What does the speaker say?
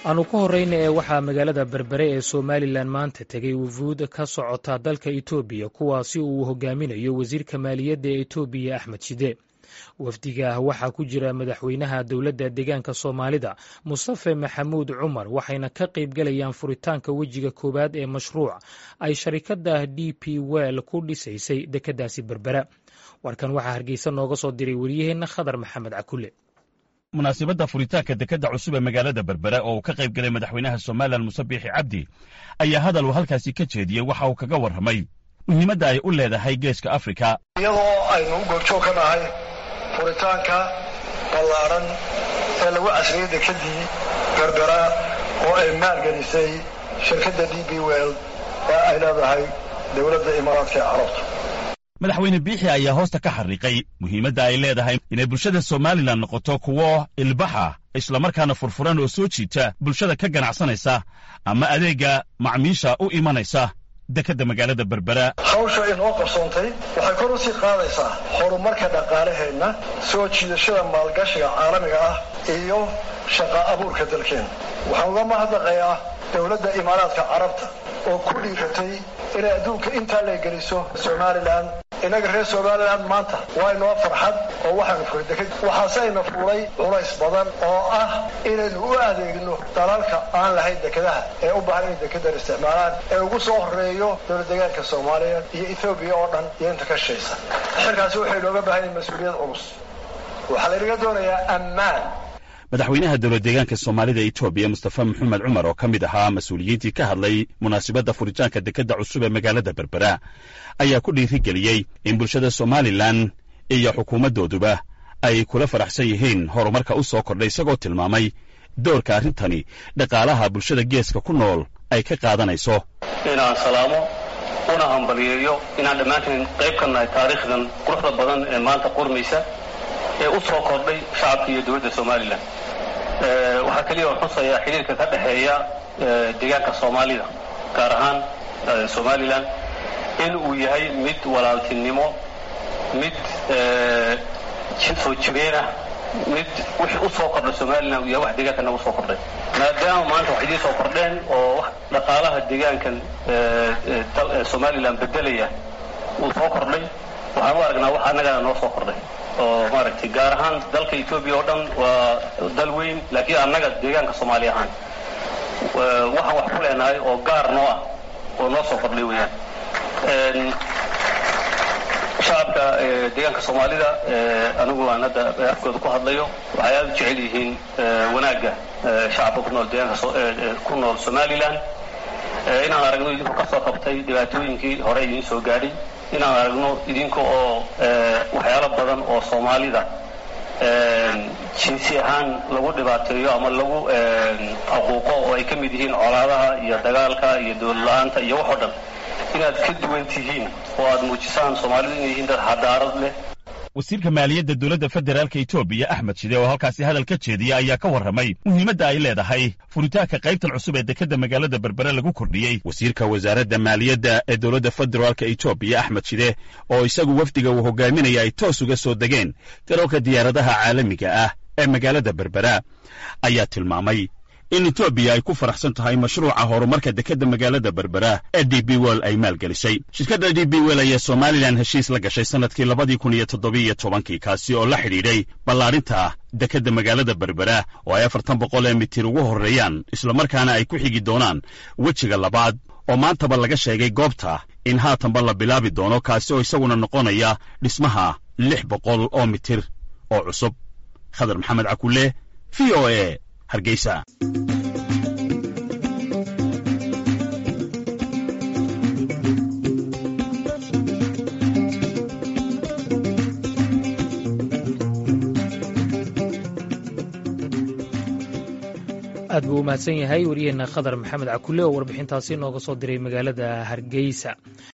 aanu ku horeyna ee waxaa magaalada berbere ee somalilan maanta tegay wufuud ka socota dalka etoobiya kuwaasi uu hogaaminayo wasiirka maaliyadda ee etoobiya axmed shide wafdiga ah waxaa ku jira madaxweynaha dowladda deegaanka soomaalida mustafe maxamuud cumar waxayna ka qayb galayaan furitaanka wejiga koowaad ee mashruuc ay sharikada d p well ku dhisaysay dekeddaasi berbera warkan waxaa hargeysa nooga soo diray wariyaheenna khadar maxamed cakule munaasibadda furitaanka dekedda cusub ee magaalada berbere oo uu ka qayb galay madaxweynaha somalilan muse biixi cabdi ayaa hadal uu halkaasi ka jeediyey waxa uu kaga warramay muhiimadda ay u leedahay geeska afrika iyadoo aynu u goobjoog ka nahay furitaanka ballaaran ee lagu casriyey dekeddii berbera oo ay maalgelisay shirkadda d b well ee ay leedahay dowladda imaaraadka ee carabta madaxweyne biixi ayaa hoosta ka xariiqay muhiimadda ay leedahay inay bulshada somalilan noqoto kuwo ilbaxa islamarkaana furfuran oo soo jiita bulshada ka ganacsanaysa ama adeegga macmiisha u imanaysa dekedda magaalada berbera hawsha inoo qarsoontay waxay kor u sii qaadaysaa horumarka dhaqaalaheenna soo jiidashada maalgashiga caalamiga ah iyo shaqa abuurka dalkeenna waxaan uga mahadnaqayaa dowladda imaaraadka carabta oo ku dhiiratay inay adduunka intaa la geliso somalilan innaga reer somalilan maanta waa inoo farxad oo waxaanu furay deked waxaase ayna fuulay culays badan oo ah inaynu u adeegno dalalka aan lahayn dekedaha ee u baahan inay dekedan isticmaalaan ee ugu soo horeeyo dowlad deegaanka soomaaliya iyo ethoobiya oo dhan iyo inta ka shaysa xilkaasi waxay nooga baahan yahin mas-uuliyad culus waxaa laynaga doonayaa ammaan madaxweynaha dowlad deegaanka soomaalida etoobiya mustafa maxamed cumar oo ka mid ahaa mas-uuliyiintii ka hadlay munaasibadda furitaanka dekedda cusub ee magaalada berbera ayaa ku dhiirigeliyey in bulshada somalilan iyo xukuumaddooduba ay kula faraxsan yihiin horumarka u soo kordhay isagoo tilmaamay doorka arrintani dhaqaalaha bulshada geeska ku nool ay ka qaadanayso inaan salaamo una hambaliyeeyo inaan dhammaantiin qayb ka nahay taariikhdan quruxda badan ee maanta qurmaysa ee u soo kordhay shacabka iyo dowladda somalilan waxaa keliya oo xusayaa xidhiirka ka dhexeeya deegaanka soomaalida gaar ahaan somalilan in uu yahay mid walaaltinimo mid soo jireenah mid wixii u soo kordhay somalilan uu yahay wax deegaankana u soo kordhay maadaama maanta wax idiin soo kordheen oo dhaqaalaha deegaankan somalilan bedelaya uu soo kordhay waxaan u aragnaa wax annagana noo soo kordhay oo maaragtay gaar ahaan dalka etoobiya oo dhan waa dal weyn laakiin annaga deegaanka soomaali ahaan waxaan wax ku leenahay oo gaar noo ah oo noo soo kordhay weeyaan shacabka deegaanka soomaalida anigu aan hadda afkooda ku hadlayo waxay aada u jecel yihiin wanaagga shacabka ku nool deegaanka ku nool somalilan inaan aragno idinku ka soo qabtay dhibaatooyinkii hore idiin soo gaadhay inaan aragno idinka oo waxyaalo badan oo soomaalida jinsi ahaan lagu dhibaateeyo ama lagu aquuqo oo ay ka mid yihiin colaadaha iyo dagaalka iyo dowlad la-aanta iyo wax oo dhan inaad ka duwan tihiin oo aad muujisaan soomaalidu inay yihiin dad xadaarad leh wasiirka maaliyadda dowladda federaalka etoobiya axmed shide oo halkaasi hadal ka jeediya ayaa ka warramay muhiimadda ay leedahay furitaanka qaybtan cusub ee dekedda magaalada berbere lagu kordhiyey wasiirka wasaaradda maaliyadda ee dowladda federaalka etoobiya axmed shide oo isagu wafdiga uu hogaaminaya ay toos uga soo degeen garoonka diyaaradaha caalamiga ah ee magaalada berbera ayaa tilmaamay in etoobiya ay ku faraxsan tahay mashruuca horumarka dekedda magaalada berbera ee d b well ay maalgelisay shirkadda d b well ayaa somalilan heshiis la gashay sannadkii labadii kun iyo toddobiiyo tobankii kaasi oo la xidhiidhay ballaarinta dekedda magaalada berbera oo ay afartan boqol ee mitir ugu horreeyaan islamarkaana ay ku xigi doonaan wejiga labaad oo maantaba laga sheegay goobta in haatanba la bilaabi doono kaasi oo isaguna noqonaya dhismaha lix boqol oo mitir oo cusub khadar maxamed cakulle v o e hargeysa aad buu u mahadsan yahay wariyaheenna khadar maxamed cakulle oo warbixintaasi nooga soo diray magaalada hargeysa